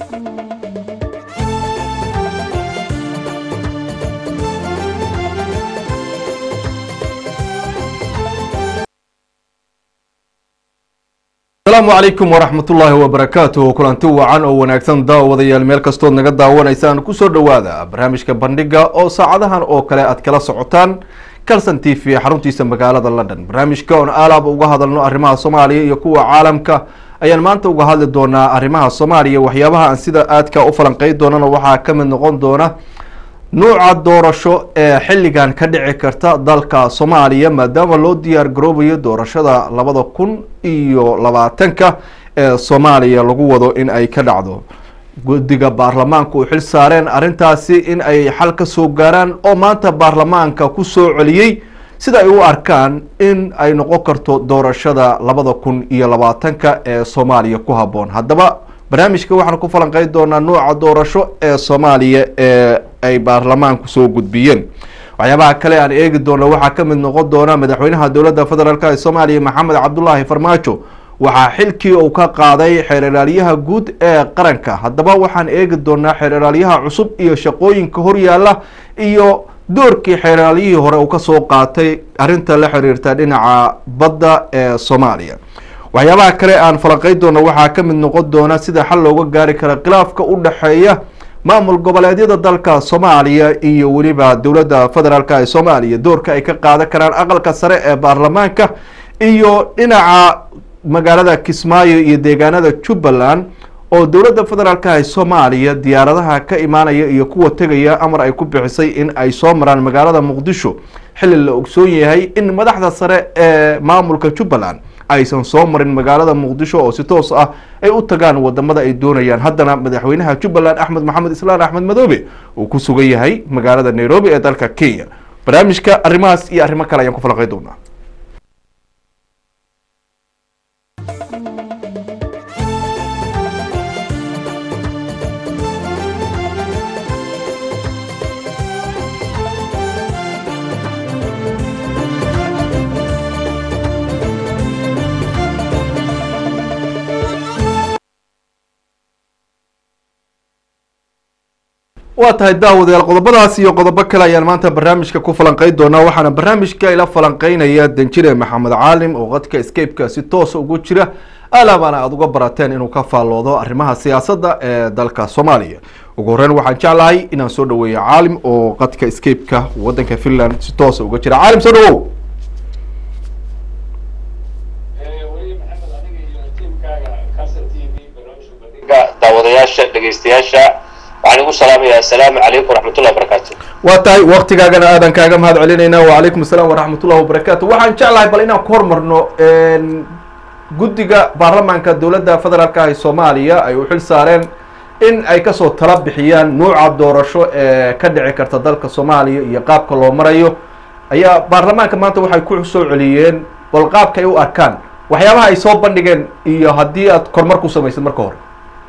asalaamu calaykum waraxmatullaahi wabarakaatuh kulanti wacan oo wanaagsan daawadayaal meel kastood naga daawanaysaan kusoo dhowaada barnaamijka bandhiga oo saacadahan oo kale aad kala socotaan calson t v xaruntiisa magaalada london barnaamijka oon aalaaba uga hadalno arrimaha soomaaliya iyo kuwa caalamka ayaan maanta uga hadli doonaa arrimaha soomaaliya waxyaabaha aan sida aadka u falanqey doonana waxaa ka mid noqon doona nuuca doorasho ee xilligan ka dhici karta dalka soomaaliya maadaama loo diyaar garoobayo doorashada labada kun iyo labaatanka ee soomaaliya lagu wado in ay ka dhacdo guddiga baarlamaanka u xil saareen arrintaasi in ay xal ka soo gaaraan oo maanta baarlamaanka ku soo celiyey sida ay u arkaan in ay noqon karto doorashada labada kun iyo labaatanka ee soomaaliya ku habboon haddaba barnaamijka waxaan ku falanqey doonaa nuuca doorasho ee soomaaliya ee ay baarlamaanku soo gudbiyeen waxyaabaha kale aan eegi doono waxaa ka mid noqon doona madaxweynaha dowladda federaalk ee soomaaliya maxamed cabdulaahi farmaajo waxaa xilkii uu ka qaaday xeer ilaalyaha guud ee qaranka haddaba waxaan eegi doonaa xeer ilaalyaha cusub iyo shaqooyinka horyaala iyo doorkii xeer ilaalyihii hore uu kasoo qaatay arrinta la xiriirta dhinaca badda ee soomaaliya waxyaabaha kale aan falanqey doono waxaa ka mid noqon doona sida xal looga gaari kara khilaafka u dhexeeya maamul goboleedyada dalka soomaaliya iyo weliba dowladda federaalk ee soomaaliya doorka ay ka qaadan karaan aqalka sare ee baarlamaanka iyo dhinaca magaalada kismaayo iyo deegaanada jubbaland oo dowladda federaalk ee soomaaliya diyaaradaha ka imaanaya iyo kuwa tegaya amar ay ku bixisay in ay soo maraan magaalada muqdisho xilli la ogsoon yahay in madaxda sare ee maamulka jubbaland aysan soo marin magaalada muqdisho oo si toos ah ay u tagaan wadamada ay doonayaan haddana madaxweynaha jubbaland axmed maxamed islaan axmed madoobe uu ku sugan yahay magaalada nairobi ee dalka kenya barnaamijka arrimahaas iyo arrimo kale ayaan ku falanqey doonaa waa tahay daawadayaal qodobadaas iyo qodobo kale ayaan maanta barnaamijka ku falanqey doonaa waxaana barnaamijka ila falanqeynaya danjire maxamed caalim oo qadka escapeka si toosa ugu jira alaabana aada uga barateen inuu ka faalloodo arrimaha siyaasadda ee dalka soomaaliya ugu horeyn waxaan jeclahay inaan soo dhaweeyo caalim oo qadka escapeka wadanka finland si toosa uga jira caalim soo dhawow daawadayaasha dhegeystayaasha waxaan igu salaamaya assalaamu calaykum waraxmatullahi wabarakaatu waa tahay waktigaagana aadan kaaga mahad celinaynaa wacalaykum asalaam waraxmatullahi wabarakaatu waxaan jeclahay bal inaan ku hormarno guddiga baarlamaanka dowladda federaalk ah ee soomaaliya ay u xil saareen in ay kasoo tala bixiyaan nuuca doorasho ee ka dhici karta dalka soomaaliya iyo qaabka loo marayo ayaa baarlamaanka maanta waxay ku soo celiyeen bal qaabka ay u arkaan waxyaabaha ay soo bandhigeen iyo haddii aad kormar ku samaysid marka hore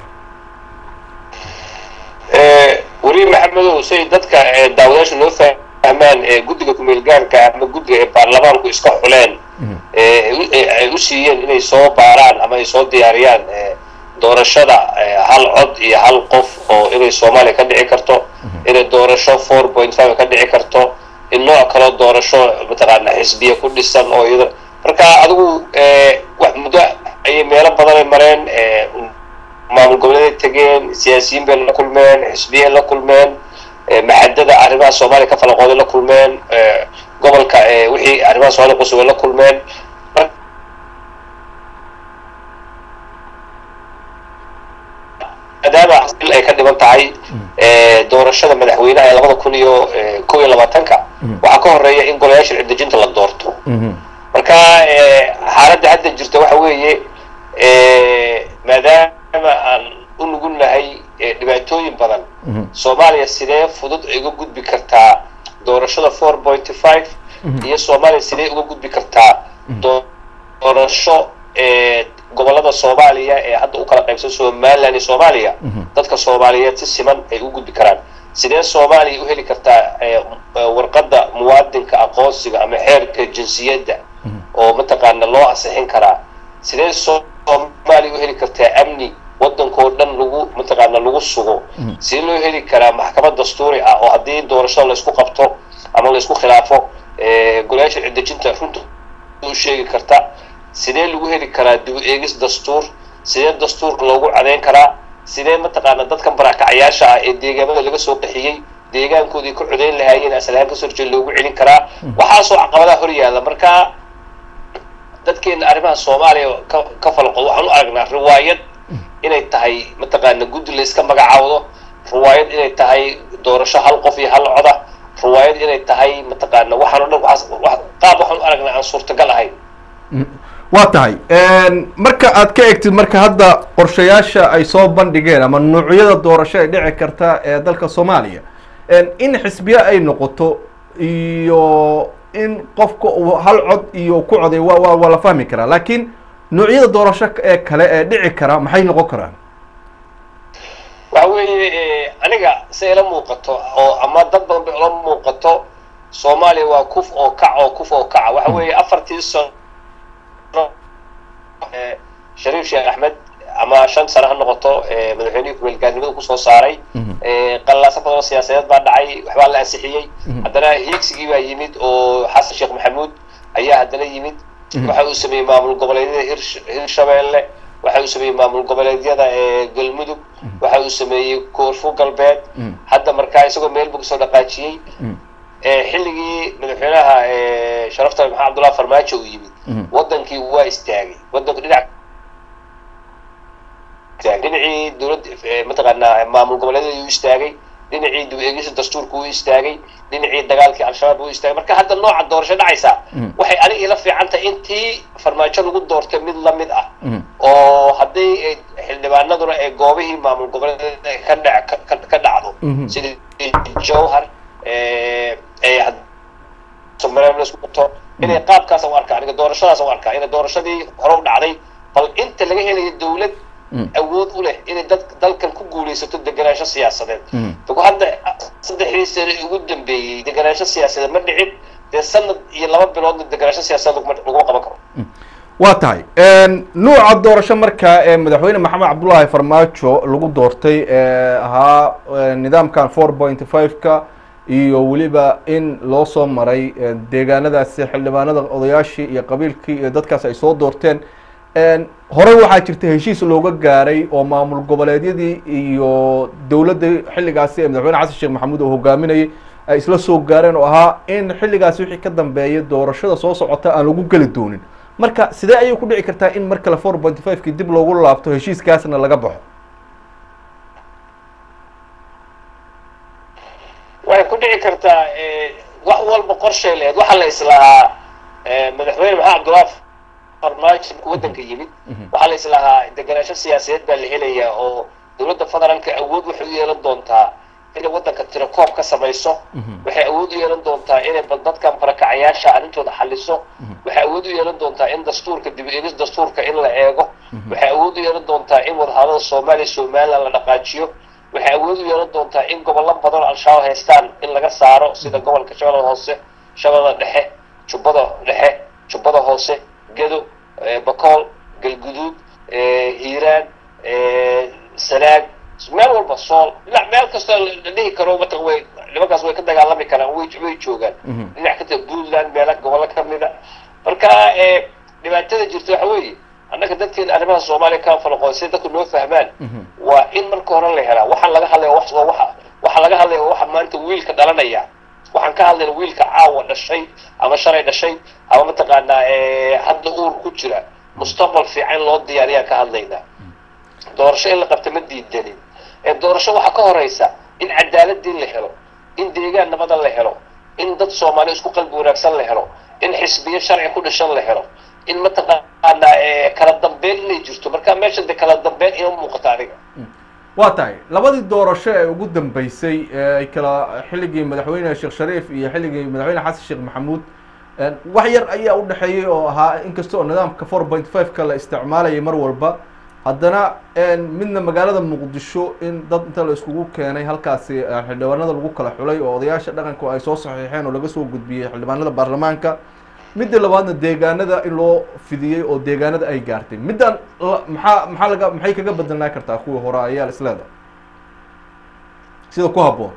weli maxamedow say dadka daawadayaasha loo fahmaan guddiga kumeel gaarka ama guddiga ee baarlamaanku iska xuleen ay u siiyeen inay soo baaraan ama ay soo diyaariyaan doorashada hal cod iyo hal qof oo inay soomaaliya ka dhici karto inay doorasho four point five ka dhici karto in nooc kaloo doorasho mataqaana xisbiya ku dhisan oo iyada marka adigu wax muddo ayay meelo badanay mareen maamul goboleeday tegeen siyaasiyiin bay la kulmeen xisbiyay la kulmeen maxadada arrimaha soomaaliya ka falaqooday la kulmeen gobolka wixii arrimaha somalia qusubay la kulmeen maadaama il ay ka dhiban tahay doorashada madaxweynaha ee labada kun iyo kow iyo labaatanka waxaa ka horeeya in golayaasha cidejinta la doorto marka xaaladda hadda jirta waxa weeye maadaama aan u nugul nahay dhibaatooyin badan soomaaliya sidee fudud ay uga gudbi kartaa doorashada four pointy five iyo soomaaliya sidee uga gudbi kartaa doorasho gobolada soomaaliya ee hadda u kala qaybsan somaliland iyo soomaaliya dadka soomaaliyeed si siman ay u gudbi karaan sidee soomaaliya u heli kartaa warqadda muwaadinka aqoonsiga ama xeerka jinsiyadda oo mataqaana loo ansixin karaa sidee soomaaliya u heli kartaa amni waddankoo dhan lagu mataqaana lagu lagu sugo sidee loo heli karaa maxkamad dastuuri ah oo haddii doorashada laysku qabto ama laysku khilaafo golayaasha ciddejinta runta u sheegi karta sidee lagu heli karaa dib u eegis dastuur sidee dastuurka loogu cadeyn karaa sidee mataqaana dadkan barakacyaasha ah ee deegaamada laga soo qaxiyey deegaankoodii ka codeyn lahaayeen aslahaan kasoo horjeed loogu celin karaa waxaasoo caqabadaha hor yaalla marka dadkeena arrimaha soomaaliya ka ka falqood waxaan u aragnaa riwaayad inay tahay mataqaana guddi la iska magacaawdo riwaayad inay tahay doorasho hal qof iyo hal coda riwaayad inay tahay mataqaana waxaan o dhan waxaas qaab waxaan u aragnaa aan suurtagal ahayn waa tahay marka aad ka egtid marka hadda qorshayaasha ay soo bandhigeen ama nuucyada doorasho ay dhici karta ee dalka soomaaliya in xisbiye ay noqoto iyo in qofka uu hal cod iyo ku coday wa wa waa la fahmi karaa laakiin nuucyada doorasho ee kale ee dhici kara maxay noqon karaan waxa weeye aniga si ila muuqato oo ama dad badan bay ula muuqato soomaaliya waa kuf oo kac oo kuf oo kaca waxa weeye afartii sano shariif sheekh axmed ama shan sano ha noqoto madaxweynihii kumeelgaarnimada kusoo saaray qallaaso badan oo siyaasadeed baa dhacay waxbaa la ansixiyey haddana hiigsigii baa yimid oo xasan sheekh maxamuud ayaa haddana yimid waxa uu sameeyey maamul goboleedyada hir hirshabeelle waxa uu sameeyey maamul goboleedyada galmudug waxa uu sameeyey koonfur galbeed hadda markaa isagoo meel buu kasoo dhaqaajiyey xilligii madaxweynaha sharafta maxamed abdullahi farmaajo uu yimid wadankii waa istaagay wadanku dhinac dhinacii dowlad mataqaanaa maamul goboleedyada uu istaagay dhinacii dib eegisa dastuurka uu istaagay dhinacii dagaalkii al-shabaab uu istaagay marka hadda nooca doorasho dhacaysa waxay aniga ila fiican tahay intii farmaajo lagu doortay mid lamid ah oo haddii xildhibaanaduna ay goobihii maamul goboleedyada ka dhac ka dhacdo sidii jowhar inay qaabkaas u arkaa aniga doorashadaas u arkaa inay doorashadii hore u dhacday bal inta laga helayo dawlad awood u leh inay dad dalkan ku guulaysato deganaansho siyaasadeed daku hadda saddexdii sano ugu dambeeyey deganaansho siyaasadeed ma dhicin dee sanad iyo laba biloodna deganaansho siyaasadeed laguma qaban karo waa tahay nuuca doorasho markaa ee madaxweyne maxamed cabdullaahi farmaajo lagu doortay ee ahaa nidaamkan four point five-ka iyo weliba in loo soo maray deegaanadaasi xildhibaanada odayaashii iyo qabiilkii iyo dadkaas ay soo doorteen horey waxaa jirta heshiis looga gaaray oo maamul goboleedyadii iyo dowladda xilligaasi ee madaxweyne xasan sheekh maxamuud oo hogaaminayay ay isla soo gaareen oo ahaa in xilligaasi wixii ka dambeeyay doorashada soo socota aan lagu geli doonin marka sidee ayay ku dhici kartaa in mar kale four point five-kii dib loogu laabto heshiiskaasna laga baxo waxay ku dhici kartaa wax walba qorshay lehed waxaa la islahaa madaxweyne maxamed abdullahi farmaajo waddanka yimid waxaa la islahaa deganaansho siyaasadeed baa la helayaa oo dowladda federaalka awood waxay u yeelan doontaa inay waddanka tirakoob ka samayso waxay awood u yeelan doontaa inay bal dadkan barakacayaasha arrintooda xaliso waxay awood u yeelan doontaa in dastuurka dib eegis dastuurka in la eego waxay awood u yeelan doontaa in wadahadada soomaaliya somaliland la dhaqaajiyo waxay awood u yeelan doontaa in gobollo badan al-shabaab haystaan in laga saaro sida gobolka shabeellada hoose shabeellada dhexe jubbada dhexe jubbada hoose gedo bakool galguduud hiiraan sanaag meel walba sool dhinac meel kastoo la dhihi karo mat way nimankaas way ka dagaalami karaan way way joogaan dhinac kata puntland meela gobollo kamida marka dhibaatada jirta waxa weeye annaga dadkeena arrimaha soomaaliya ka falaqoon si dadku noo fahmaan waa in marka hore la helaa waxaan laga hadlaya wax waxa waxaa laga hadlaya waxa maanta wiilka dhalanaya waxaan ka hadlayna wiilka caawa dhashay ama shalay dhashay ama mataqaanaa hadda uur ku jira mustaqbal fiican loo diyaariyaan ka hadlaynaa doorasho in la qabta ma diidanin ee doorasho waxaa ka horeysa in cadaaladii la helo in deegaan nabada la helo in dad soomaaliya isku qalbi wanaagsan la helo in xisbiyo sharci ku dhishan la helo in mataqaanaa kala dambeyn inay jirto marka meesha de kala dambeyn ima muuqato aniga waa tahay labadii doorasho ee ugu dambeysay ay kala xilligii madaxweyne sheekh shariif iyo xilligii madaxweyne xasan sheekh maxamuud wax yar ayaa u dhexeeyey oo ahaa inkasta oo nidaamka four point five-ka la isticmaalayay mar walba haddana midna magaalada muqdisho in dad inta la iskugu keenay halkaasi xildhibaanada lagu kala xulay oo odayaasha dhaqanku ay soo saxiixeen oo laga soo gudbiyey xildhibaanada baarlamaanka midda labaadna deegaanada in loo fidiyey oo deegaanada ay gaartay middan maxaa maxaa laga maxay kaga bedelnaa kartaa kuwii hore ayaa la isleedahay sida ku habboon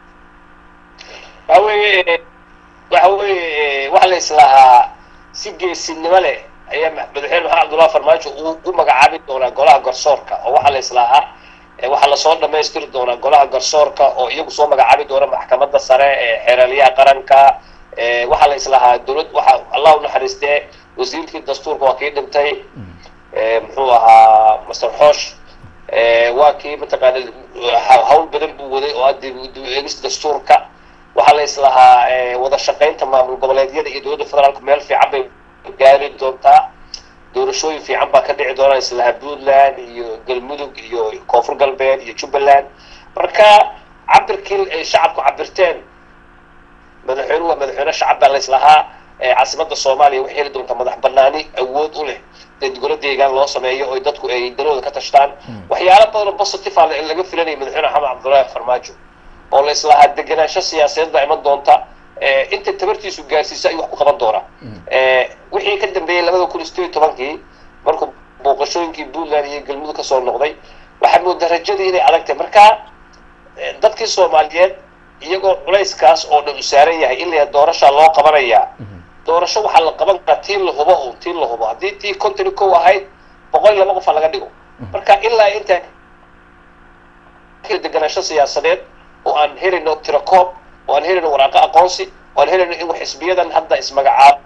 waxa weeye waxa weeye waxa la islahaa si geesinimo leh ayaa madaxweyne maxamed cabdullahi farmaajo uu u magacaabi doonaa golaha garsoorka oo waxaa la islahaa waxaa lasoo dhamaystiri doonaa golaha garsoorka oo iyagu soo magacaabi doona maxkamadda sare ee xeeraliyaha qaranka waxaa la islahaa dowlad waxaa allah u naxariistee wasiirkii dastuurka waa kii dhintay muxuu ahaa master xoosh waa kii mataqaana hawl badan buu waday oo addi dib eegis dastuurka waxaa la islahaa wada shaqaynta maamul goboleedyada iyo dowladda federaalku meel fiican bay gaari doontaa doorashooyin fiican baa ka dhici doona islaha puntland iyo galmudug iyo koonfur galbeed iyo jubbaland marka cabirkii ay shacabku cabirteen madaxweynuhu waa madaxweyne shacab baa la islahaa caasimada soomaaliya waxay heli doontaa madax banaani awood u leh degolo deegaan loo sameeyo oo dadku ay danooda ka tashtaan waxyaalo badan oo positive a laga filanaya madaxweyne maxamed cabdullaahi farmaajo oo la islahaa degenaansho siyaasadeed baa iman doonta inta tabartiisu gaarsiiso ayuu wax ku qaban doonaa wixii ka dambeeyey labada kun iyo sideed iyo tobankii markuu booqashooyinkii puntland iyo galmudug kasoo noqday waxaa moodaa rajadii inay adag tahay marka dadkii soomaaliyeed iyagoo culayskaas oo dhan u saaran yahay in la doorasha loo qabanayaa doorasho waxaa la qaban karaa tii la hubo un tii la hubo haddii tii contony kow ahayd boqol iyo laba qofa laga dhigo marka ilaa intaa deganaansho siyaasadeed oo aan helayno tirakoob oo aan helayno waraaqo aqoonsi oo aan helayno in xisbiyadan hadda ismagacaabo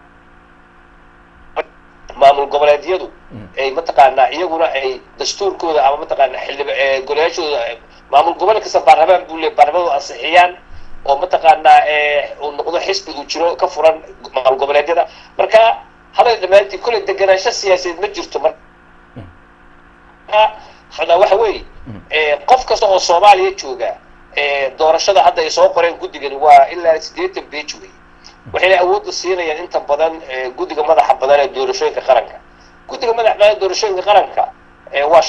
maamul goboleedyadu ay mataqaanaa iyaguna ay dastuurkooda ama mataqaanaa xildhib golayaashooda maamul goboleed kasta baarlamaan buu leey baarlamadu ansixiyaan oo mataqaanaa uu noqdo xisbi uu jiro ka furan maamul goboleedyada marka hadal dhammaantii kolley deganaansho siyaasadeed ma jirto marka waxa weeye qof kasta oo soomaaliya jooga doorashada hadda ay soo qoreen guddigan waa ilaa siddeetan beej wey waxayna awoodda siinayaan inta badan guddiga madaxa badan ee doorashooyinka qaranka guddiga madaxa badan ee doorashooyinka qaranka waa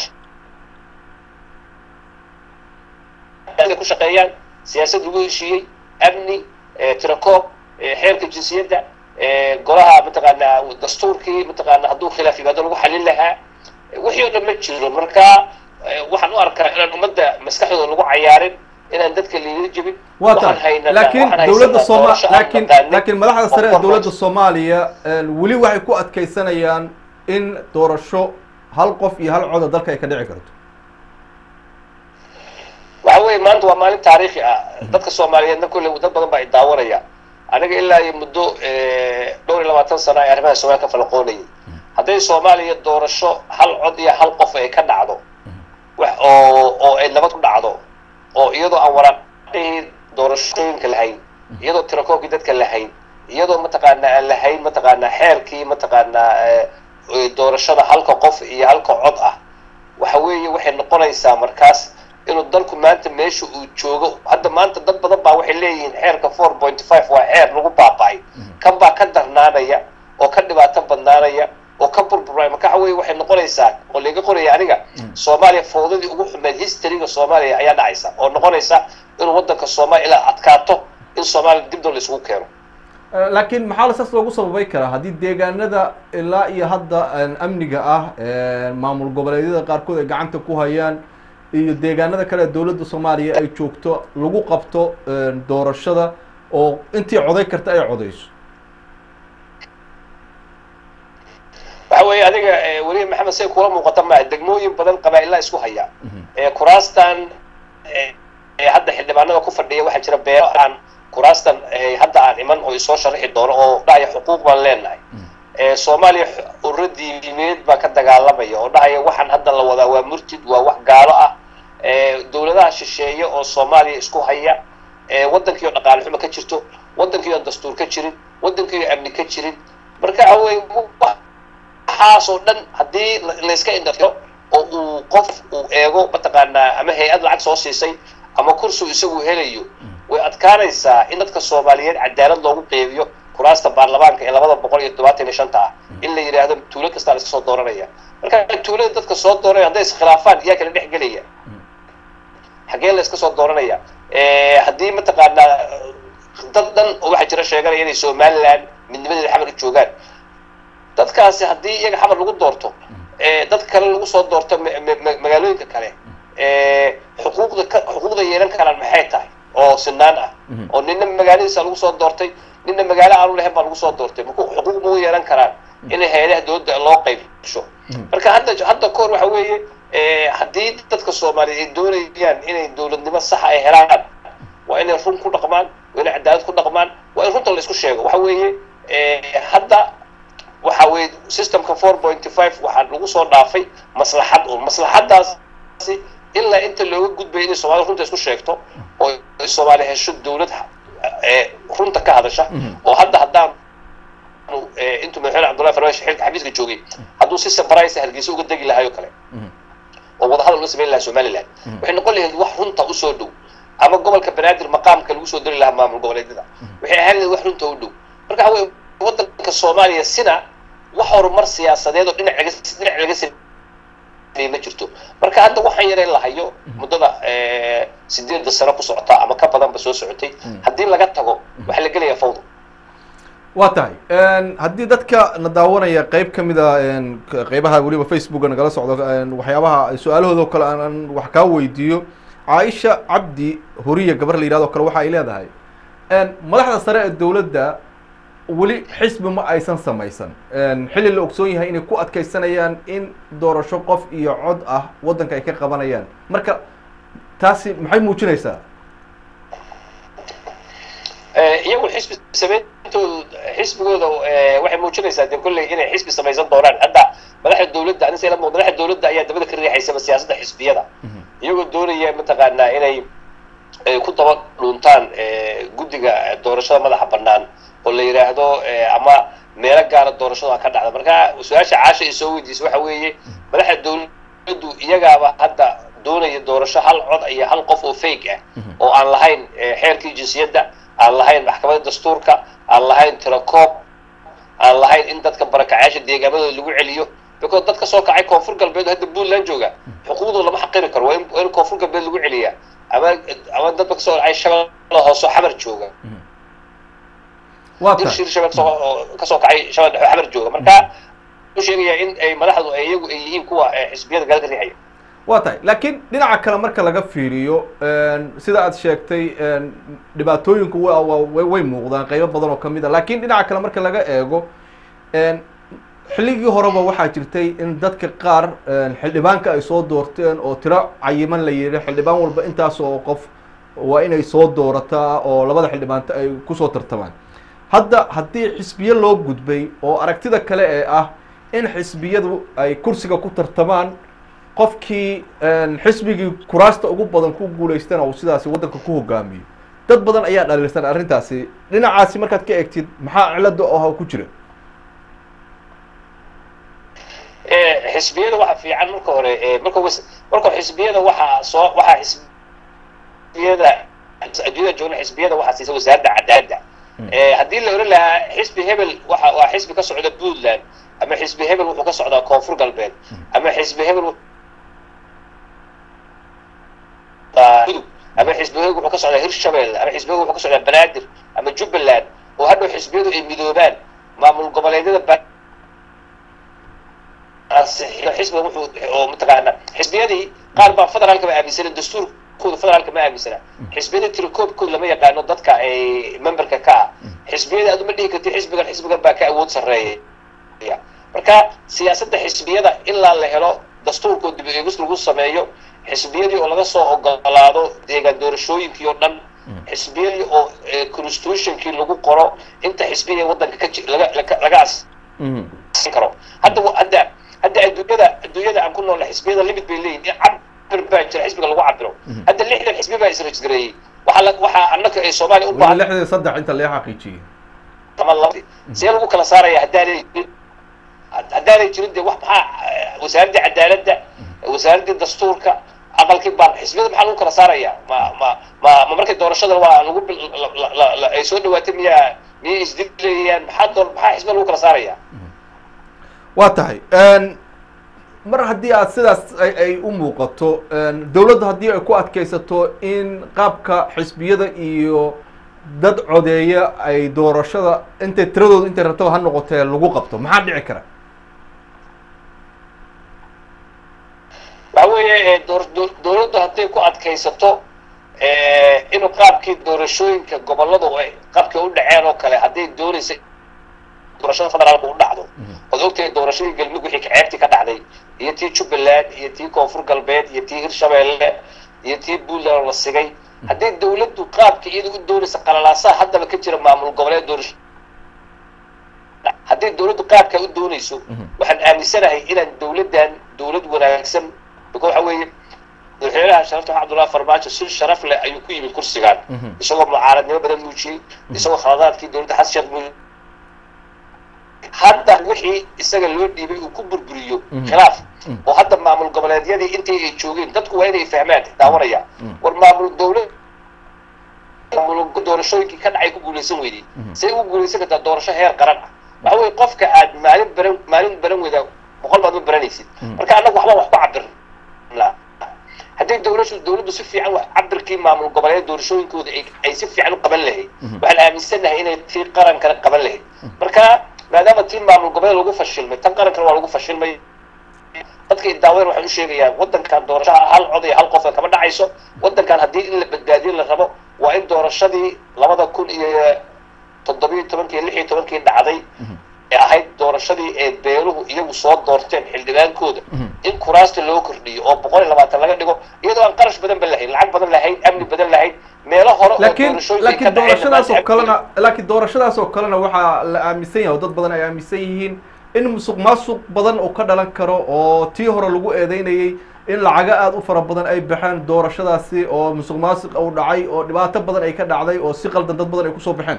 ku shaqeeyaan siyaasad lagu heshiiyey amni tirakoob xeerka jinsiyadda golaha mataqaanaa dastuurkii mataqaana hadduu khilaaf yimaado lagu xalin lahaa wixii oo dhan ma jiro marka waxaan u arkaa inaan ummadda maskaxdooda lagu cayaarin inaan dadka liila jebin waa tahay laakiin dowladda sooma laakiin laakiin madaxda sare ee dowladda soomaaliya weli waxay ku adkeysanayaan in doorasho hal qof iyo hal coda dalka ay ka dhici karto waxa weeye maanta waa maalin taariikhi ah dadka soomaaliyeedna kolley dad badan baa i daawanaya aniga ilaa iyo muddo dhowr iyo labaatan sano ay arrimaha soomaaliya ka falaqoonayay hadday soomaaliya doorasho hal cod iyo hal qof ay ka dhacdo oo oo ay nabad ku dhacdo oo iyadoo aan waraaqihii doorashooyinka lahayn iyadoo tirakoobkii dadka lahayn iyadoo mataqaanaa aan lahayn mataqaanaa xeerkii mataqaanaa doorashada halka qof iyo halka cod ah waxa weeye waxay noqonaysaa markaas inuu dalku maanta meesha uu joogo hadda maanta dad badan baa waxay leeyihiin xeerka four point five waa xeer lagu baaba'ay kan baa ka darnaanaya oo ka dhibaato badnaanaya oo ka burburay marka waxa weye waxay noqonaysaa oo laga qoraya aniga soomaaliya fawdadii ugu xumeed historyga soomaaliya ayaa dhacaysa oo noqonaysa inuu waddanka soomaaliya ilaa adkaato in soomaaliya dib doo la isugu keeno laakiin maxaa la saas loogu sababay karaa haddii deegaanada ilaa iyo hadda amniga ah maamul goboleedyada qaarkood ay gacanta ku hayaan iyo deegaanada kale ee dowladda soomaaliya ay joogto lagu qabto doorashada oo intii coday karta ay codayso waxa weeye adiga weliya maxamed say kula muuqata maaha degmooyin badan qabaa'ilaa isku haya kuraastan hadda xildhibaanada ku fadhiya waxaa jira beero aan kuraastan hadda aan iman oo isoo sharaxi doono oo dhahaya xuquuq baan leenahay soomaaliya ururo diimeed baa ka dagaalamaya oo dhahaya waxaan hadda la wadaa waa murtid waa wax gaalo ah dowladaha shisheeye oo soomaaliya isku haya waddankii oo dhaqaale xumo ka jirto waddankii oo dastuur ka jirin waddankii oo amni ka jirin marka awey waxaas oo dhan haddii layska indhatiro oo uu qof uu eego mataqaanaa ama hay-ad lacag soo siisay ama kursigu isagu helayo way adkaanaysaa in dadka soomaaliyeed cadaalad loogu qeybiyo kuraasta baarlamaanka ee labada boqol iyo todobaatan iyo shanta ah in la yidhaahdo tuulo kastaa la iska soo dooranaya marka tuulada dadka soo dooranaya hadday iskhilaafaan yaa kala dhex gelaya xaggee la iska soo dooranaya haddii mataqaanaa dad dhan oo waxaa jira sheeganaya inay somaliland midnimadeeda xamar u joogaan dadkaasi haddii iyaga xamar lagu doorto dad kale lagu soo doorto magaalooyinka kale xuquuqda xuquuqda yeelan karaan maxay tahay oo sinaan ah oo nina magaaladiisa lagu soo doortay nina magaalo aanu lahayn baa lagu soo doortay marka xuquuq ma u yeelan karaan inay hay-adaha dowladda loo qaybsho marka hadda hadda kahor waxa weeye haddii dadka soomaaliyeed ay doonayaan inay dowladnimo saxa ay helaan waa inay run ku dhaqmaan waa inay cadaalad ku dhaqmaan waa in runta la isku sheego waxa weeye hadda waxa weye systemka four pointy five waxaa lagu soo dhaafay maslaxad un maslaxadaasi ilaa inta looga gudbaya inay soomaalida runta isku sheegto oo soomaaliya hesho dowlad runta ka hadasha oo hadda haddaan intuu madaxweyne cabdullahi farmaash xilka xafiiska joogay hadduu si sabraysa hargeysa uga degi lahaay oo kale oo wadahadal uga samayn lahaa somaliland waxay noqon lahayd wax runta usoo dhow ama gobolka banaadir maqaamka lagu soo dari lahaa maamul goboleedyada waxay ahaan lahayd wax runta u dhow marka waxa weye waddanka soomaaliya sina wax horumar siyaasadeed oo dhinac laga dhinac laga sameeyey ma jirto marka hadda waxaan yareen lahayo muddada sideedda sano ku socota ama ka badanba soo socotay haddii laga tago waxaa la gelayaa fawda waa tahay haddii dadka na daawanaya qeyb ka mid a qeybaha weliba facebooka nagala socdo waxyaabaha su-aalahooda o kale aan wax kaa weydiiyo caaisha cabdi horiya gabar la yihahdo kale waxa ay leedahay madaxda sare ee dowladda weli xisbi ma aysan samaysan xilli la ogsoon yahay inay ku adkeysanayaan in doorasho qof iyo cod ah waddanka ay ka qabanayaan marka taasi maxay muujinaysaa iyagu xisbi samayntooda xisbigooda waxay muujinaysaa dee kolley inay xisbi samaysan doonaan hadda madaxda dowladda anise la muuqda madaxda dowladda ayaa dabada ka riixaysaba siyaasadda xisbiyada iyagoo doonaya mataqaanaa inay ku daba dhuuntaan guddiga doorashada madaxa bannaan oo la yidhaahdo ama meelo gaara doorashada ka dhacda marka su-aasha caasha ay soo weydiisay waxa weeye madaxda dowladdu iyagaaba hadda doonaya doorasho hal cod iyo hal qof oo fake ah oo aan lahayn xeerkii jinsiyadda aan lahayn maxkamadda dastuurka aan lahayn tirakoob aan lahayn in dadka barakacayaasha deegaamadooda lagu celiyo because dadka soo kacay koonfur galbeed hadda puntland jooga xuquuqdooda lama xaqiri karo waa in koonfur galbeed lagu celiyaa ama ama dadka kasoo kacay shabeella hoosoo xamar jooga shir shabeel kasoo kacay shabeel dhexe xamar jooga marka u sheegaya in ay madaxdu ay iyagu ay yihiin kuwa xisbiyada gaalka riixaya waa tahay laakiin dhinaca kale marka laga fiiriyo sida aad sheegtay dhibaatooyinku way muuqdaan qeybo badan oo kamid a laakiin dhinaca kale marka laga eego xilligii horeba waxaa jirtay in dadka qaar xildhibaanka ay soo doorteen oo tiro cayiman la yidhi xildhibaan walba intaas oo qof waa inay soo doorataa oo labada xildhibaanta ay kusoo tartamaan hadda haddii xisbiye loo gudbay oo aragtida kale ee ah in xisbiyadu ay kursiga ku tartamaan qofkii xisbigii kuraasta ugu badan ku guulaystana uu sidaasi waddanka ku hogaamiyo dad badan ayaa dhaliilsan arrintaasi dhinacaasi markaad ka eegtid maxaa cilada oo ku jira xisbiyada waxa fiican marka hore marka marka xisbiyada waxaa soo waxaa xisbiyada adduunyada joogna xisbiyada waxaa siisa wasaaradda cadaaladda haddii la oran lahaa xisbi hebel waxa waa xisbi ka socda puntland ama xisbi hebel wuxuu ka socdaa koonfur galbeed ama xisbi hebel gudub ama xisbi hebel wuxuu ka socdaa hirshabelle ama xisbi hebel wuxuu ka socdaa banaadir ama jubbaland oo hadhow xisbiyadu ay midoobaan maamul goboleedyada xisbiga wuxuu oo mataqaana xisbiyadii qaar baa federaalka ma aaminsanen dastuurkooda federaalka ma aaminsana xisbiyada tirakoobkooda lama yaqaano dadka ay memberka ka ah xisbiyada aad uma dhihi karti xisbigan xisbigan baa ka awood sarreeya marka siyaasadda xisbiyada ilaa la helo dastuurkoo dib eegis lagu sameeyo xisbiyadii oo laga soo ogolaado deegaan doorashooyinkii oo dhan xisbiyadii oo constitutionkii lagu qoro inta xisbiya waddanka ka laga laga asin karo hadda hadda hadda adduunyada adduunyada aan ku noolna xisbiyada limit bay leeyihin in cabir baa jira xisbiga lagu cabiro hadda lixdan xisbi baa israjgareeyey waxaa waxaa annaka ay soomaaliya u baahan lixdan saddex inta laga xaqiijiyey ama laba see lagu kala saaraya haddaanay haddaanay jirin dee wax maxaa wasaaraddii cadaaladda wasaaraddii dastuurka aqalkii baan xisbiyada maxaa lagu kala saaraya ma ma ma ma markay doorashada waa lagu ay soo dhawaatay miyaa miyay isdilayaan maxaa door maxaa xisbiya lagu kala saaraya waa tahay mar haddii aad sidaas ay u muuqato dowladda haddii ay ku adkaysato in qaabka xisbiyada iyo dad codeeya ay doorashada intay tiradooda intay rabtaba ha noqotee lagu qabto maxaa dhici kara waxa weeye dowladda hadday ku adkaysato inuu qaabkii doorashooyinka gobolladu ay qaabkii u dhaceen oo kale hadday doonaysa doorashada federaalka u dhacdo ood ogtahay doorashadii galmudug wixii ceebtii ka dhacday iyo tii jubbaland iyo tii koonfur galbeed iyo tii hirshabeelle iyo tii puntland la sigay haddii dawladdu qaabka iyada u doonaysa qalalaasaha haddaba ka jira maamul goboleed doorasho haddii dawladdu qaabkaa u doonayso waxaan aaminsanahay inaan dawladdan dawlad wanaagsan bika waxa weeye madaxweynaha sharafta cabdullahi farmaajo si sharaf leh ayuu ku yimid kursigaan isagoo mucaaradnimo badan muujiyey isagoo khaladaadkii dawladda xasan sheekh muujiyey hadda wixii isaga loo dhiibay uu ku burburiyo khilaaf oo hadda maamul goboleedyadii intii ay joogeen dadku waa inay fahmaan daawanaya war maamul dawlad maamul doorashooyinkii ka dhacay ku guulaysan weydey say ugu guulaysan kartaa doorasho heer qaran ah waxa weye qofka aad maalin baran maalin baran weyda boqol baad ma baranaysid marka annaga waxba wax ku cabirna haddii dawlashu dawladdu si fiican wax cabirkii maamul goboleed doorashooyinkooda ay si fiican u qaban lahayd waxaan aaminsannahay inay tii qarankana qaban lahayd marka maadaama tii maamul goboleed lagu fashilmay tan qarankana waa lagu fashilmay dadka daawadan waxaan u sheegayaa waddankan doorashaha hal cod iyo hal qofka kama dhacayso waddankan haddii in la badbaadiyo la rabo waa in doorashadii labada kun iyo toddobiyo tobankii lix iyo tobankii dhacday ee ahayd doorashadii ee beeluhu iyagu soo doorteen xildhibaankooda in kuraasta loo kordhiyo oo boqol iyo labaatan laga dhigo iyadoo aan qarash badan ba lahayn lacag badan lahayn amni badan lahayn meelo hore laakiin laakiin doorashadaas oo kalena laakiin doorashadaas oo kalena waxaa la aaminsan yahay oo dad badan ay aaminsan yihiin in musuq maasuq badan oo ka dhalan karo oo tii hore lagu eedeynayay in lacago aada u fara badan ay baxeen doorashadaasi oo musuq maasuq uu dhacay oo dhibaato badan ay ka dhacday oo si qaldan dad badan ay kusoo baxeen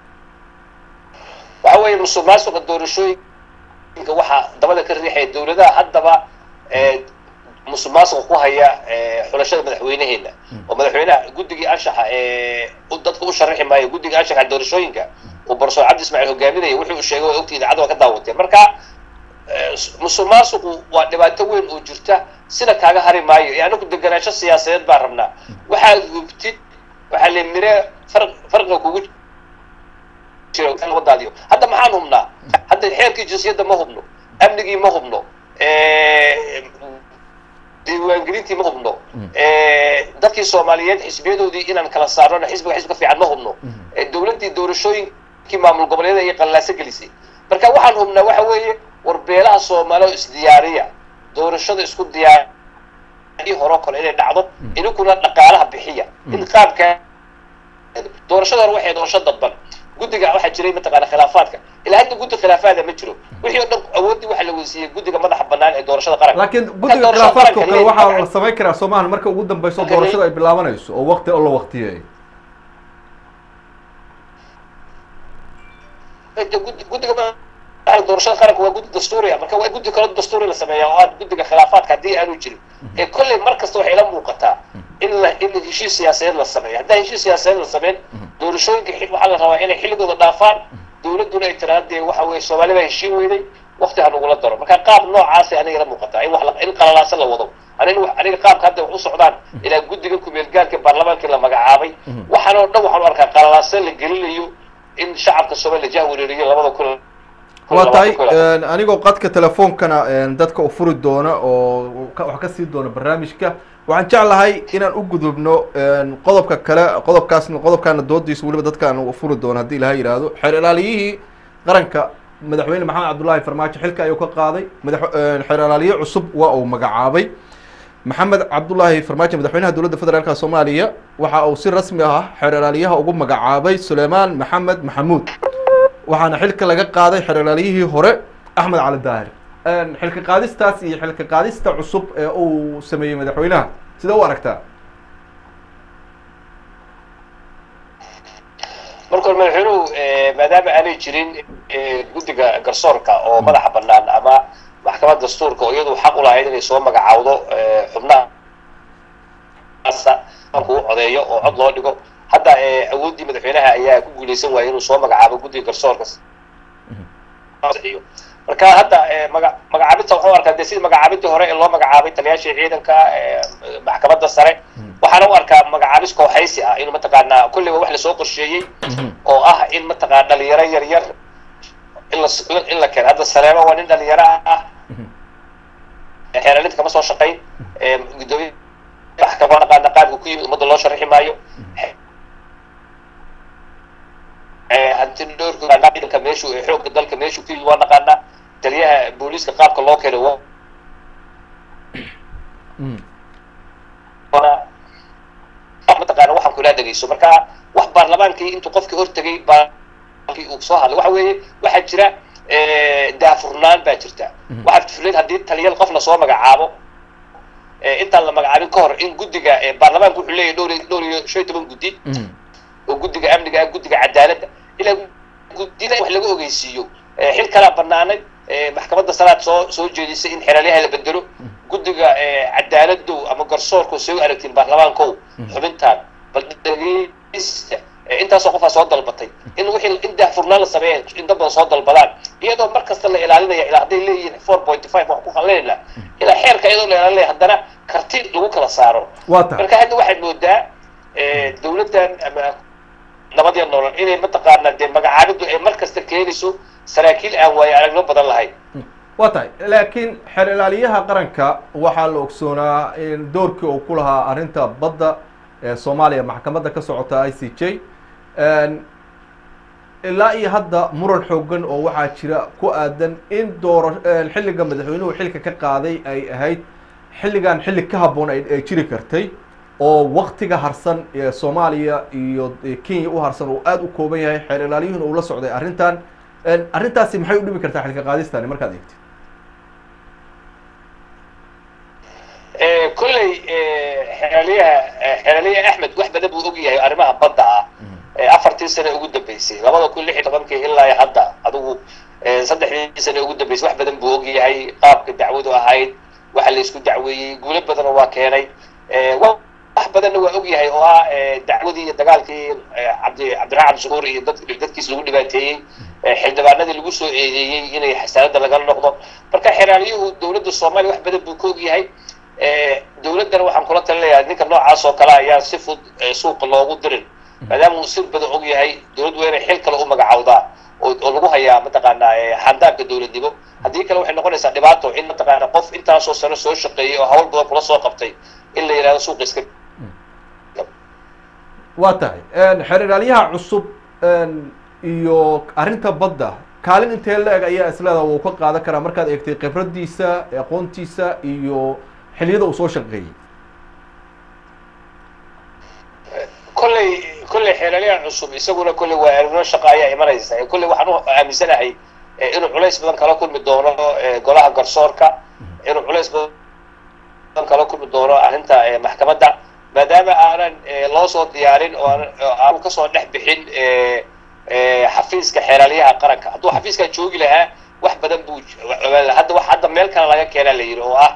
waxa weeye musuq maasuqa doorashooyinka waxaa dabada ka riixaya dawladaha haddaba musuq maasuqa ku haya xulashada madaxweyneheena oo madaxweynaha guddigii anshaxa ee dadka u sharaxi maayo guddiga anshaxa doorashooyinka uu barsoor cabdi ismaaciil hogaaminaya wuxuu sheegay waa ogtii idaacadda waa ka daawateen marka musuq maasuqu waa dhibaato weyn oo jirta sina kaaga hari maayo ee anagu deganaansho siyaasadeed baan rabnaa waxaad hubtid waxaa le mire far farqiga kugu wadaadiyo hadda maxaan hubnaa hadda xeerkii jinsiyadda ma hubno amnigii ma hubno diiwaangelintii ma hubno dadkii soomaaliyeed xisbiyadoodii inaan kala saarno xisbiga xisbiga fiican ma hubno dawladdii doorashooyinkii maamul goboleeda ayay qallaaso gelisay marka waxaan hubnaa waxa weeye war beelaha soomaaliya oo isdiyaariya doorashada isku diyaariya horo kale inay dhacdo idinkuna dhaqaalaha bixiya in qaabka doorashada hore waxay doorasho dadban guddiga waxaa jiray mataqaana khilaafaadka ilaa hadda guddi khilaafaada ma jiro wixii oo dhan awooddii waxaa la weysiiyey guddiga madaxa bannaan ee doorashada qaranka laakiin guddiga khilaafaadka oo kale waxaa la samayn karaa soomahan marka ugu dambeyso doorashada ay bilaabanayso oo waqti oo la waqtiyeeyo guddiga doorashada qaranka waa guddi dastuuriya marka waa guddi kalo dastuuri la sameeya oo aad guddiga khilaafaadka haddii aanu jirin ee kolley mar kasta waxay ila muuqataa in la in heshiis siyaasadeed la sameeyo haddaan heshiis siyaasadeed la sameyn doorashooyinka waxaa la rabaa inay xilligooda dhaafaan dawladduna ay tiraada dee waxa weye soomaali baa heshiin weyday wakti ha nagula daro marka qaab noocaasi aniga ila muuqataa in wax in qalalaasa la wado anin aniga qaabka hadda wax u socdaan ilaa guddiga kumeelgaalka baarlamaankii la magacaabay waxaan oo dhan waxaan u arkaa qalalaasa la gelinayo in shacabka soomaaliya jah wereeriyo labada kun waa tahay anigoo qadka telefoonkana dadka u furi doona oo wax ka sii doona barnaamijka waxaan jeclahay inaan u gudubno qodobka kale qodobkaasna qodobkaana doodiisa weliba dadkaan u furi doono haddii ilaha yidhaahdo xeer ilaaliyihii qaranka madaxweyne maxamed cabdullaahi farmaajo xilka ayuu ka qaaday mada xeer ilaaliye cusub waa uu magacaabay maxamed cabdullaahi farmaajo madaxweynaha dowladda federaalka soomaaliya waxa uu si rasmi ah xeer ilaaliyaha ugu magacaabay suleymaan maxamed maxamuud waxaana xilka laga qaaday xeer ilaaliyihii hore axmed cali daahir xilka qaadistaas iyo xilka qaadista cusub ee uu sameeyey madaxweynaha sida u aragtaa marka hore madaxweynuhu maadaama aanay jirin guddiga garsoorka oo madaxa bannaan ama maxkamad dastuurka oo iyadu xaq u lahayd inay soo magacaawdo xubnahaasa uu codeeyo oo cod loo dhigo hadda awooddii madaxweynaha ayaa ku guuleysan waayay inuu soo magacaabo guddiga garsoorka marka hadda maga magacaabinta waxuu arkaa dee sidii magacaabintii hore ee loo magacaabay taliyaashii ciidanka maxkamadda sare waxaana u arkaa magacaabis kooxaysi ah inuu mataqaanaa kulliba wax lasoo qorsheeyey oo ah in mataqaana dhalinyaro yar yar in la in la keeno hadda saleemo waa nin dhalinyaro ah xeeralinta kama soo shaqayn gudoomiye maxkamad naqaana qaabka ku yimid ummadda loo sharixi maayo hantidhoorka ciidanka meeshu xoogga dalka meeshu ku yimid waa naqaanaa taliyaha booliiska qaabka loo keenay waa mataqaana waxaan kula dhegeyso marka wax baarlamaankii intuu qofkii hortegay baarlamaankii uu soo hadlay waxa weeye waxaa jira daafurnaan baa jirta waxaa fuleed haddii taliyal qof lasoo magacaabo intaan la magacaabin ka hor in guddiga baarlamaanku wuxuu leeyahy dhowr dhowr iyo shan iyo toban guddi oo guddiga amniga ah guddiga cadaaladda ilaa guddida wax laga ogeysiiyo xil kalaa banaanay maxkamadda salaad soo soo jeedisay in xeraalyaha la bedelo guddiga cadaaladdow ama garsoorko soo aragtiin baarlamaankow xubintaan bal dhegeysta intaasoo qofaa soo dalbatay in wixii in daahfurnaan la sameeya in dad badan soo dalbadaan iyadoo mar kasta la ilaalinaya ilaa hadday leeyihiin four point five wax ku qalinayna ilaa xeerka iyadoo la ilaalinaya haddana karti lagu kala saaro marka hadda waxaad moodaa dawladdan ama nabadya nolol inay mataqaanaa dee magacaabiddu ay mar kasta keenayso saraakiil aan waayo aragno badan lahayn waa tahay laakiin xeer ilaaliyaha qaranka waxaa la ogsoonaa in doorkii uu ku lahaa arrinta badda ee soomaaliya maxkamadda ka socota i c j ilaa iyo hadda muran xoogan oo waxaa jira ku aadan in doora xilliga madaxweynuhu xilka ka qaaday ay ahayd xilligan xilli ka habboon ay jiri kartay oo waktiga harsan ee soomaaliya iyo kenya u harsan uu aada u kooban yahay xeer ilaaliyuhuna uu la socday arrintan arrintaasi maxay u dhimi kartaa xilka qaadistani markaad eegtid kolley xeeraliyaha xeeraliyaha axmed wax badan buu og yahay arrimaha badda ah afartii sane ugu dambeysay labada kun lix iyo tobankii ilaa hadda adigu saddexdii sane ugu dambeysay wax badan buu og yahay qaabka dacwadu ahayd waxa la isku dacweeyey guulo badanna waa keenay wax badanna waa og yahay oo ah dacwadii iyo dagaalkii cabdi cabdiraxmaan cabdishakuur iyo dad dadkiis lagu dhibaateeyey xildhibaanadii lagu soo eedeeyey inay xasaanada laga noqdo marka xeraaliyuhu dowladda soomaaliya wax badan buu ka og yahay dowladdana waxaan kula talinayaa ninka noocaas oo kale ayaan si fud suuqa loogu dirin maadaama uu sir badan og yahay dowlad waa inay xil kale u magacawdaa oo lagu hayaa mataqaanaa xandaabka dowladnimo haddii kale waxay noqonaysaa dhibaato in mataqaana qof intaasoo sano soo shaqeeyey oo hawl badan kula soo qabtay in la yidhahdo suuqa iska waa tahay xeer ilaalyaha cusub iyo arrinta badda kaalin intee la-eg ayaa isleeda wuu ka qaadan karaa markaad eegtay khibradiisa aqoontiisa iyo xiliyada uu soo shaqeeyey kolley kolley xeeralyaha cusub isaguna kolley waa arrimo shaqa ayaa imanaysa kolley waxaan u aaminsanahay inuu culays badan kala kulmi doono golaha garsoorka inuu culays badan kala kulmi doono arrinta maxkamadda maadaama aanan loo soo diyaarin oo aanu kasoo dhex bixin xafiiska xeeraalyaha qaranka hadduu xafiiskan joogi lahaa wax badan buu hadda wax hadda meel kale laga keenaa la yidhi oo ah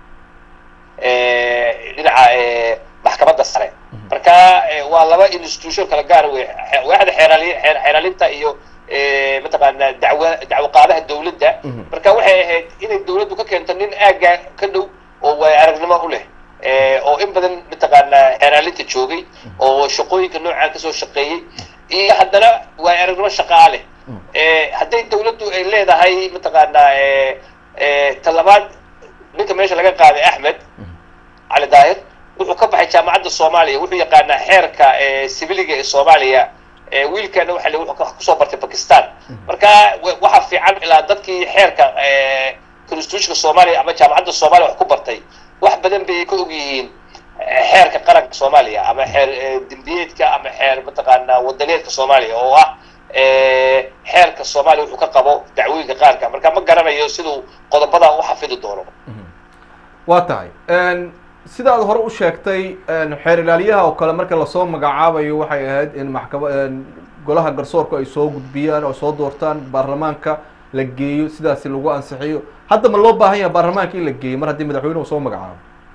dhinaca maxkamadda sare marka waa laba institution kala gaar wey waaxda xeeraaliy xeeraalinta iyo mataqaanaa dacwa dacwo qaadaha dawladda marka waxay ahayd inay dawladdu ka keento nin aagga ka dhow oo waay aragnimo u leh oo in badan mataqaanaa xeeraalinta joogay oo shaqooyinka noocaan kasoo shaqeeyey iyo haddana waay aragnimo shaqaa leh hadday dawladdu ay leedahay mataqaanaa talabaad ninka meesha laga qaaday axmed cali daahir wuxuu ka baxay jaamacadda soomaaliya wuxuu yaqaanaa xeerka sibiliga ee soomaaliya wiilkana waxa wuxuu kusoo bartay bakistan marka waxa fiican ilaa dadkii xeerka constitutionka soomaaliya ama jaamacadda soomaaliya wax ku bartay wax badan bay ka og yihiin xeerka qaranka soomaaliya ama xeer dembiyeedka ama xeer mataqaanaa wadaneedka soomaaliya oo ah xeerka soomaaliya wuxuu ka qabo dacwooyinka qaarka marka ma garanayo siduu qodobada u xafidi doono waa tahay sida aad hore u sheegtay xeer ilaalyaha oo kale marka lasoo magacaabayo waxay ahayd in maxkama golaha garsoorku ay soo gudbiyaan oo soo doortaan baarlamaanka la geeyo sidaasi lagu ansixiyo hadda ma loo baahan yahay baarlamaanka in la geeyo mar haddii madaxweynuhu soo magacaabo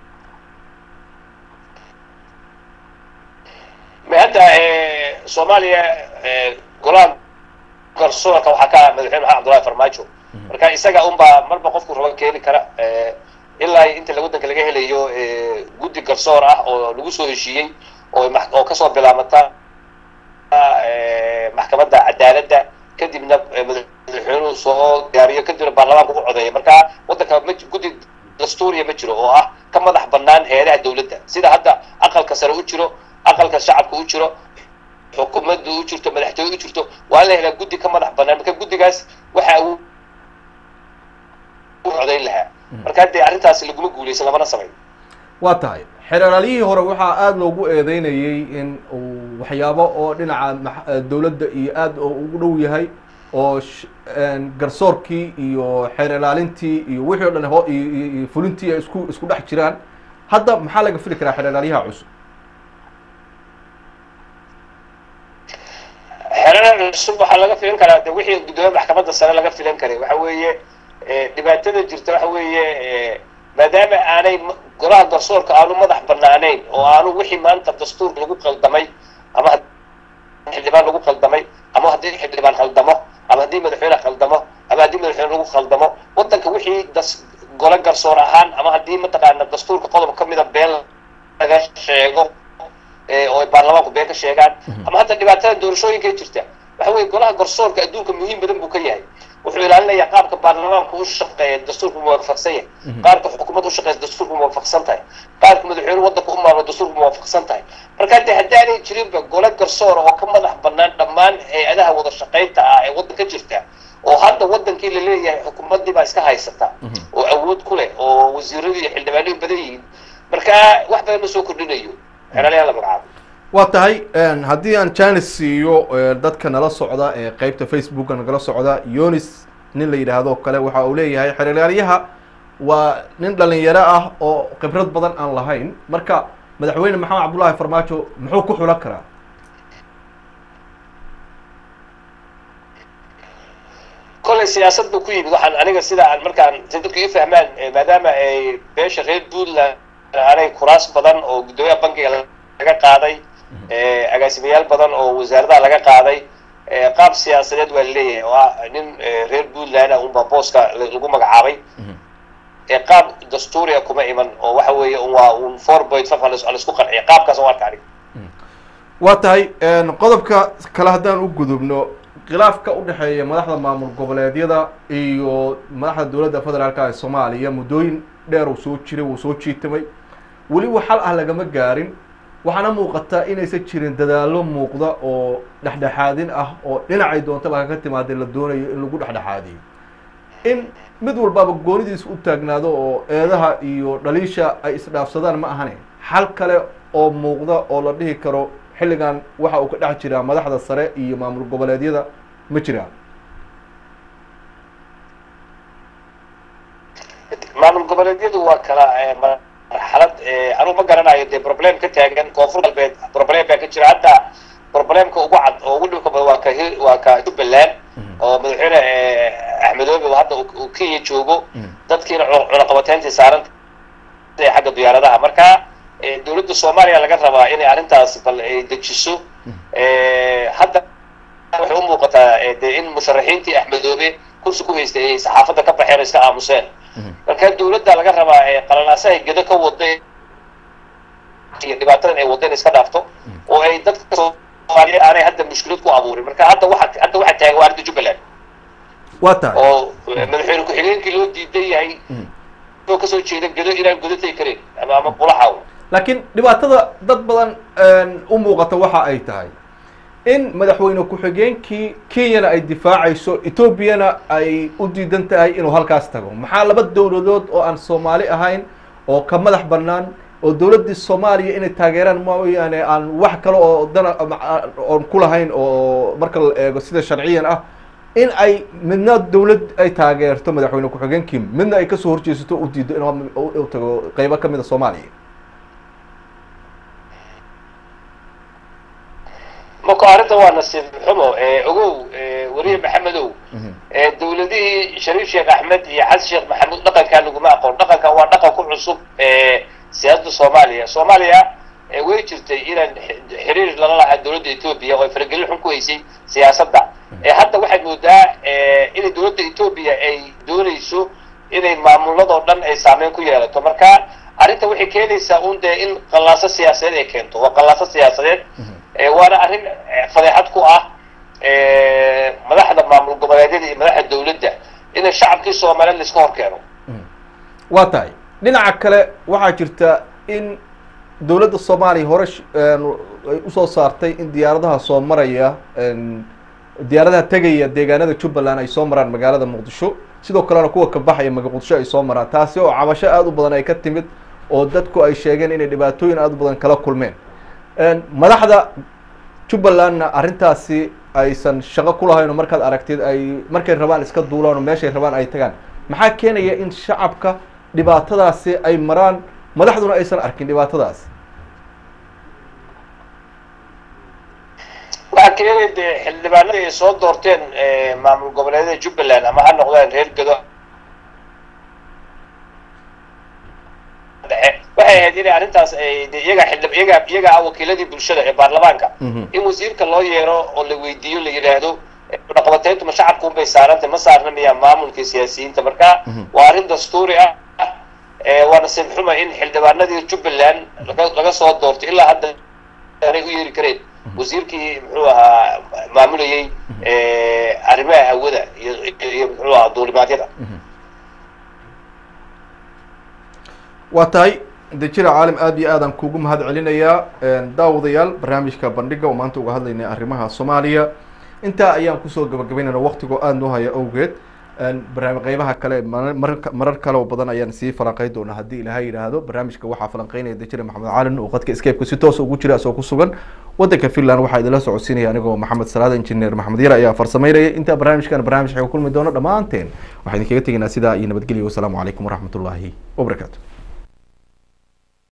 hadda soomaaliya golaha garsoorka waxaa ka madaxweyne maxamed abdullahi farmaajo marka isaga unbaa marba qofku raba keeni kara ilaa inta waddanka laga helayo guddi garsoor ah oo lagu soo heshiiyey oo oo kasoo bilaabata maxkamadda cadaaladda kadibna madaxweynuhu soo diyaariyo kadibna baarlamaanka u codeeya marka waddanka ma guddi dastuuriya ma jiro oo ah ka madax bannaan hay-adaha dowladda sida hadda aqalka sare u jiro aqalka shacabka u jiro xukuumadda u jirto madaxtooye u jirto waa in la helaa guddi ka madax bannaan marka guddigaas waxa uu codayn lahaa marka haddee arrintaasi laguma guuleysan lamana samayn waa tahay xeeraalyihii hore waxaa aada loogu eedeynayay in uu waxyaabo oo dhinaca dowladda iyo aada ugu dhow yahay oo garsoorkii iyo xeer ilaalintii iyo wixii o dhan ho iyo fulintii ay isku isku dhex jiraan hadda maxaa laga fili karaa xeeraalyaha cusub xeerar cusub waxaa laga filan karaa de wixii guddoomiye maxkamadda sare laga filan karay waxa weeye dhibaatada jirta waxa weeye maadaama aanay golaha garsoorka aanu madax banaanayn oo aanu wixii maanta dastuurka lagu qaldamay ama xildhibaan lagu qaldamay ama haddii xildhibaan khaldamo ama haddii madaxweyne khaldamo ama haddii madaxweyne lagu khaldamo waddanka wixii das gole garsoor ahaan ama haddii mataqaana dastuurka qodob ka mida been laga sheego oo ay baarlamaanku been ka sheegaan ama hadda dhibaatada doorashooyinka jirta waxa weeye golaha garsoorka adduunka muhiim badan buu ka yahay wuxuu ilaalinayaa qaabka baarlamaanku u shaqeeya dastuurku muwaafaqsan yahay qaabka xukuumadda u shaqeysa dastuurku muwaafaqsan tahay qaabka madaxweyne waddanka u maamulo dastuurku muwaafaqsan tahay marka de haddaanay jirinba gole garsoor oo ka madax bannaan dhammaan hay-adaha wada shaqaynta ah ee waddanka jirta oo hadda waddankii la leeyahay xukuumaddii baa iska haysata oo awood ku leh oo wasiiradii iyo xildhibaanadu badan yihiin marka wax badan ma soo kordhinayo xeelalayaa la magacaabo waa tahay haddii aan janis siiyo dadka nala socda ee qeybta facebooka nagala socda yonis nin la yidhaahdo kale waxa uu leeyahay xeeralyaha waa nin dhalinyaro ah oo khibrad badan aan lahayn marka madaxweyne maxamed cabdullaahi farmaajo muxuu ku xulan karaa kollay siyaasad buu ku yimid waxaan aniga sida aan markaan si dadku ii fahmaan maadaama ay beesha reer puntland aanay kuraas badan oo guddoomiyaha bankiga laga qaaday agaasimayaal badan oo wasaaradaha laga qaaday qaab siyaasadeed waa laleeyahay oo ah nin reer puntland ah unbaa booska lagu magacaabay qaab dastuuriga kuma iman oo waxa weeye waa un four point five laisku qanciya qaabkaas aan arka aniga waa tahay qodobka kale haddaan u gudubno khilaafka udhexeeya madaxda maamul goboleedyada iyo madaxda dowladda federaalka ee soomaaliya muddooyin dheer uu soo jiray wuu soo jiitamay weliba xal ah lagama gaarin waxaana muuqataa inaysan jirin dadaallo muuqda oo dhexdhexaadin ah oo dhinacay doontaba kaga timaadee la doonayo in lagu dhexdhexaadiyo in mid walbaaba goonidiis u taagnaado oo eedaha iyo dhaliisha ay isdhaafsadaan ma ahane xal kale oo muuqda oo la dhihi karo xilligan waxa uu ka dhex jiraa madaxda sare iyo maamul goboleedyada ma jiraan maamul goboleedyadu waa kala marxalad anuu ma garanayo dee problem ka taagan koonfur galbeed problem baa ka jira hadda problemka ugu cad oo ugu dhibka badan waa ka waa ka jubbaland oo madaxweyne axmedoobe hadda uu kenya joogo dadkiina cunaqabateyntii saaran xagga diyaaradaha marka dowladda soomaaliya laga rabaa inay arrintaas bal ay dejiso hadda waxay u muuqataa de in musharaxiintii axmedoobe kursi ku haystay ay saxaafadda ka baxeen iska aamuseen marka dowladda laga rabaa qalalaasahay gedo ka waday iyo dhibaatadan ay wadeen iska dhaafto oo ay dadka soomaaliya aanay hadda mushkilad ku abuurin marka hadda waxa hadda waxa taagan waa arrinta jubbaland waa tahay oo madaxweyne ku-xigeenkii loo diidan yahay oo kasoo jeeda gedo inaan godo tegi karin ama ama bulaxaw laakiin dhibaatada dad badan u muuqata waxa ay tahay in madaxweyne ku-xigeenkii kenyana ay difaacayso etoobiyana ay u diidan tahay inuu halkaas tago maxaa laba dowladood oo aan soomaali ahayn oo ka madax bannaan oo dowladdii soomaaliya inay taageeraan mooyaane aan wax kale oo dana oon ku lahayn oo marka la eego sida sharciyan ah in ay midna dowlad ay taageerto madaxweyne ku-xigeenkii midna ay kasoo horjeesato u diido inuu tago qeybo kamid a soomaaliya marka arrinta waa nasiib xumo ogow weriye maxamedow dowladihii shariif sheekh axmed iyo xasan sheekh maxamuud dhaqankaa laguma aqoon dhaqanka waa dhaqan ku cusub siyaasadda soomaaliya soomaaliya way jirtay inaan xiriir lala lahaa dowladda etoobiya oo ay faragelin xun ku haysay siyaasadda hadda waxaad moodaa inay dowladda etoobiya ay doonayso inay maamuladoo dhan ay saameyn ku yeelato marka arrinta waxay keenaysaa un dee in qallaaso siyaasadeed ay keento waa qallaaso siyaasadeed waana arrin fadeexad ku ah madaxda maamul goboleedyada iyo madaxda dowladda in shacabkii soomaaliyeed laiska hor keeno waa tahay dhinaca kale waxaa jirta in dowladda soomaaliya hore sh- een, ay usoo saartay in diyaaradaha soo maraya een, diyaaradaha tegaya deegaanada jubbaland ay soo maraan magaalada muqdisho sidoo kalena kuwa ka baxaya maga muqdisho ay soo maraan taasi oo cabasho aada u badan ay ka timid oo dadku ay sheegeen inay dhibaatooyin aada u badan kala kulmeen Een, madaxda jubbalandna arrintaasi aysan shaqo ku lahayn oo markaad aragtid ay markay rabaan iska duulaan oo meeshay rabaan ay tagaan maxaa keenaya in shacabka dhibaatadaasi ay maraan madaxduna aysan arkin dhibaatadaas waxaa keenaya dee xildhibaanada ay soo doorteen eh, maamul goboleedyada jubbaland ama ha noqdaan reer gedo dhexe waxay ahayd inay arrintaas ay de iyaga xildhib iyaga iyaga ah wakiiladii bulshada ee baarlamaanka Mhm. in wasiirka loo yeero oo la weydiiyo la yidhaahdo eh, cunaqabateyntu ma shacabku unbay saarantay ma saarna miyaa maamulka iyo siyaasiyiinta marka Mhm. waa arrin dastuuri ah eh, waa nasiib xuma in xildhibaanadii jubbaland laga laga soo doortay ilaa hadda aanay u yeeri kareen wasiirkii muxuu ahaa maamulayey eh, arrimaha hawada iyo iyo muxuu ahaa duulimaadyada waa tahay dejira caalim aad iyo aadaan kuugu mahad celinayaa daawadayaal barnaamijka bandhiga oo maanta uga hadlaynay arrimaha soomaaliya intaa ayaan kusoo gabagabaynayna waktigoo aada noo haya awgeed barnaamij qeybaha kale marar- marar marar kale oo badan ayaan sii falanqeyn doonaa haddii ilaahay yidhaahdo barnaamijka waxaa falanqeynaya dejire maxamed caalin oo qadka skype-ka si toos ugu jira asoo ku sugan wadanka finland waxaa idinla socodsiinaya anigoo maxamed salaad engineer maxamed yar ayaa farsameynaya intaa barnaamijkan barnaamij xeega kulmi doono dhammaanteen waxaan idinkaga tegaynaa sidaa iyo nabadgelyo wasalaamu calaykum waraxmat ullaahi wabarakaatu